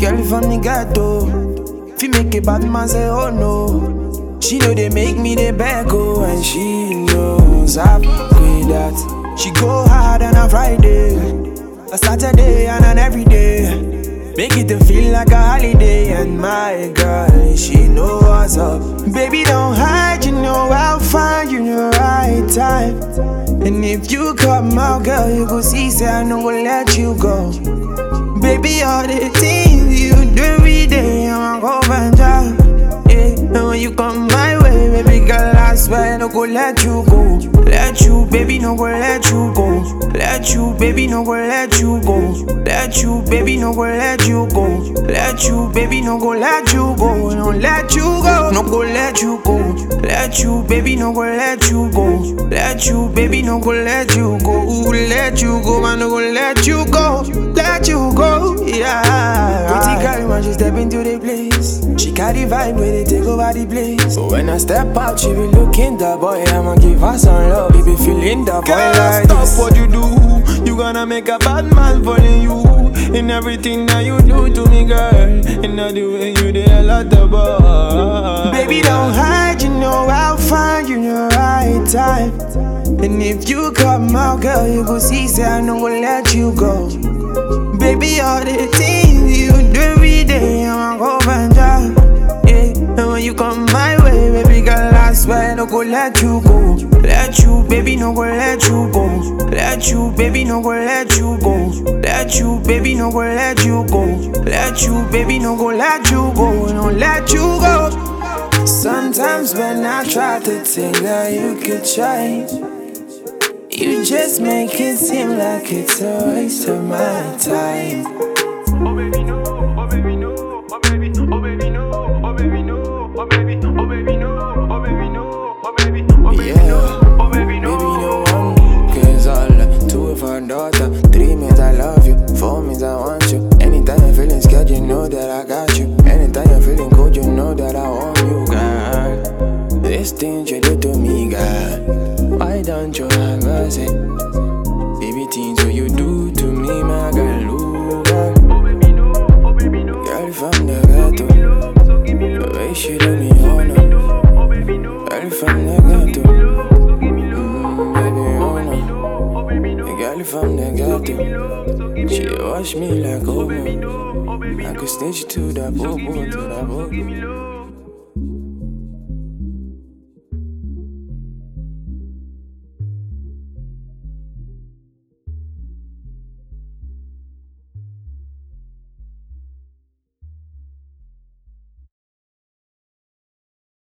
Girl from the ghetto. Fi make a bad man say oh no. She know they make me the back oh and she knows I'm with that. She go hard on a Friday, a Saturday and an everyday. Make it to feel like a holiday and my girl, she know what's up. Baby, don't hide, you know I'll find you the right time. And if you come out, girl, you go see, say I no go let you go. Baby, all the things you do every day, I'ma go find job. Yeah, and when you come my way, baby girl, I swear no go let you go. Let you, baby, no go let you go. Let you, baby, no go let you go. Let you, baby, no go let you go. Let you, baby, no go let you go. No let you go, no go let you go. Let you, baby, no go let you go. Let you, baby, no go let you go. Let you go, man, no go let you go. Let you go, yeah. Pretty girl, when she step into the place, she carry vibe when they take over the place. So when I step out, she be looking the boy. I'ma give her some love. He be feeling the boy Girl, like stop this. what you do. You gonna make a bad man follow you in everything that you do to me, girl. And not the way you did a lot of boy. Baby, don't hide, you know I'll find you the right time. And if you come out, girl, you go see, say I no go let you go. Baby, all the things you do every day, I'ma go find out. Yeah, and when you come my way, baby girl, I swear no go let you go. Let you, baby, no go let you go. Let you, baby, no go let you go. Let you, baby, no go let you go. Let you, baby, no go let you go. No let you go. Sometimes when I try to think that you could change, you just make it seem like it's a waste of my time. Oh baby no, oh baby no, oh baby, oh baby no, oh baby no, oh baby, oh baby no, oh baby no, oh baby, oh baby Yeah. no, oh baby no. Baby, no one cares all. Two for a daughter, three means I love you, four means I want you. Anytime you're feeling scared, you know that I got you. Anytime you're feeling cold, you know that I want you, girl. This thing you do to me, girl. Why don't you have mercy? Baby, things what you do to me, my girl, ooh, girl. Oh baby no, oh baby no, Girl from the ghetto, so give me love, the way she do me honor. no, oh baby no, Girl from the ghetto, so give me love, mm, baby honor. oh baby no, The girl from the ghetto, so give me she wash me like omo. no, oh baby I could snitch to that bobo, to that bobo. give me love.